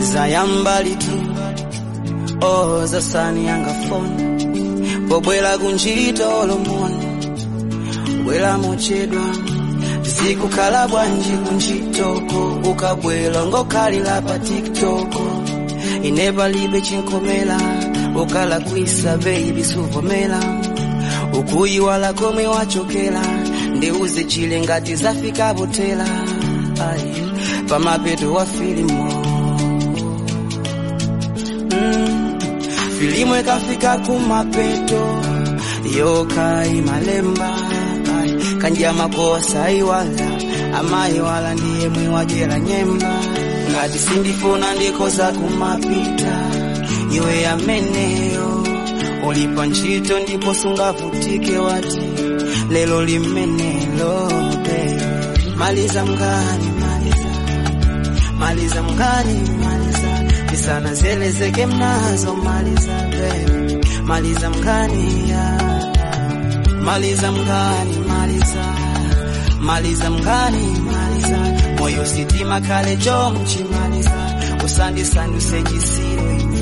zayambali tu oh zasani yanga phone pobwela kunjito olomoni bwela mochedwa zikukhala bwanji kunjitoko ukabwela ngokhalira pa tiktoko inepalibe chinkomela ukala kwisa baby suvomela ukuyiwala komwe wachokela ndiuze chile ngati zafika botela Ai, pamapeto wa filimo mm, filimu ikafika kumapeto yokai malemba Ai, kanjia makosa iwala amayiwala ndiye mwiwajera nyemba ngati sindifuna ndikoza kumapita iwe ameneyo ulipa ntchito ndipo sungavutike wati lelo limenelo baby. maliza mngani maliza maliza mngani maliza tisana zelezeke mnazo maliza baby. maliza mngani ya maliza mngani maliza maliza mngani maliza moyo sitima kale chomchi maliza usandisanduse chisiro